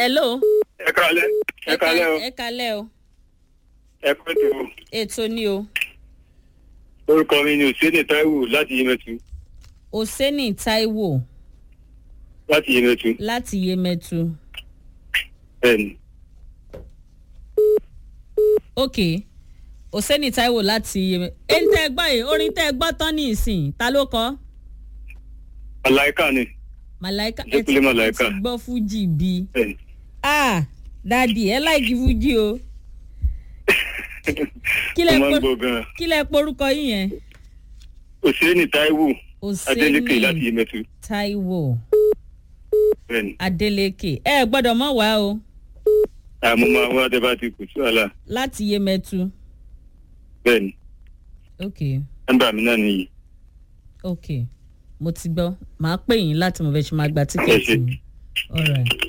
hello. ẹ kalẹ ẹ kalẹ o ẹ kalẹ o ẹ pẹ́ tó o. ètò ni o orúkọ mi ni òsèlè taiwo láti yemẹtu oseni taiwo láti yemẹtu láti yemẹtu bẹẹni ok oseni taiwo láti yemẹtu ẹni tẹ ẹ gbọ́ yìí orin tẹ ẹ gbọ́ tán ní ìsìn ta ló kọ́ alaika ni màláìka Ṣé Kúnlé Màláíkà? ẹ ti gbọ́ fújì bíi bẹẹni ah dadi ẹ láìkí fújì o kí lẹ mo máa ń po- gbọ gan kí lẹ porúkọ yín yẹn òsèlè taiwo adeleke láti oseni yemẹtu taiwo bẹẹni adeleke ẹ gbọ́dọ̀ mọ̀ wá o àmọ́ máa wá tẹ bá ti kù sí wàhálà láti yemẹtu bẹẹni ok nọmba mi náà nìyí ok mo ti gbọ́ màá pè yín láti mo fẹ́ ṣe máa gba tíkẹ́ẹ̀tì ṣé. yín. all right.